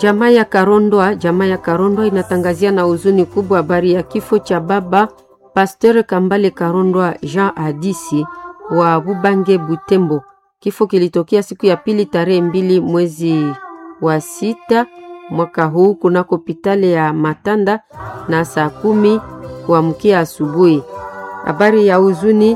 Jamaa ya Karondwa, jamaa ya Karondwa inatangazia na huzuni kubwa habari ya kifo cha baba Pasteur Kambale Karondwa Jean Hadisi wa Bubange Butembo. Kifo kilitokea siku ya pili tarehe mbili mwezi wa sita mwaka huu kunako hospitali ya Matanda na saa kumi kuamkia asubuhi. Habari ya huzuni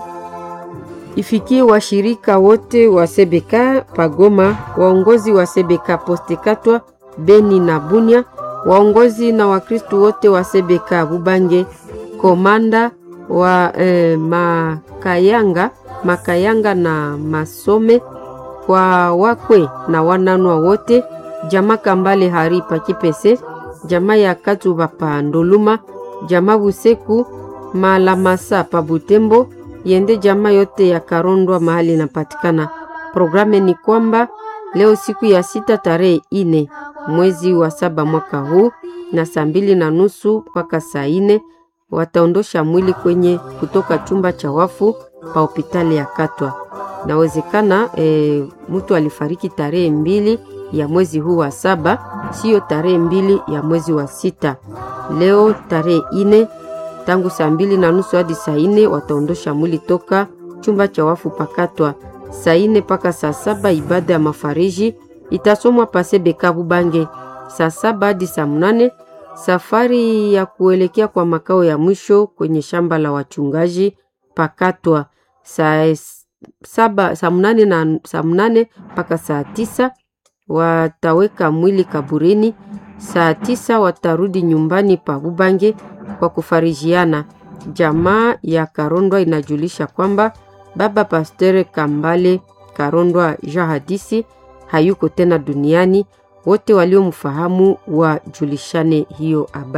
ifikie washirika wote wa Sebeka Pagoma, waongozi wa Sebeka Postekatwa Beni na Bunya, waongozi na Wakristu wote wa Sebeka Bubange, komanda wa eh, Makayanga Makayanga na Masome, kwa wakwe na wananwa wote, jamaa Kambale Haripa Kipese, jamaa ya Katuba pa Ndoluma, jamaa Buseku Malamasa pa Butembo, yende jamaa yote ya Karondwa mahali inapatikana. Programe ni kwamba leo siku ya sita tarehe ine mwezi wa saba mwaka huu na saa mbili na nusu mpaka saa ine wataondosha mwili kwenye kutoka chumba cha wafu pa hospitali ya Katwa. Nawezekana e, mtu alifariki tarehe mbili ya mwezi huu wa saba, siyo tarehe mbili ya mwezi wa sita. Leo tarehe ine tangu saa mbili na nusu hadi saa ine wataondosha mwili toka chumba cha wafu pakatwa. Saa ine mpaka saa saba ibada ya mafariji itasomwa pasebeka Bubange. Saa saba hadi saa mnane safari ya kuelekea kwa makao ya mwisho kwenye shamba la wachungaji pakatwa. Saa saba saa mnane na saa mnane mpaka saa tisa wataweka mwili kaburini. Saa tisa watarudi nyumbani pa Bubange kwa kufarijiana. Jamaa ya Karondwa inajulisha kwamba baba Pasteur Kambale Karondwa Jean Hadisi hayuko tena duniani. Wote waliomfahamu wajulishane hiyo habari.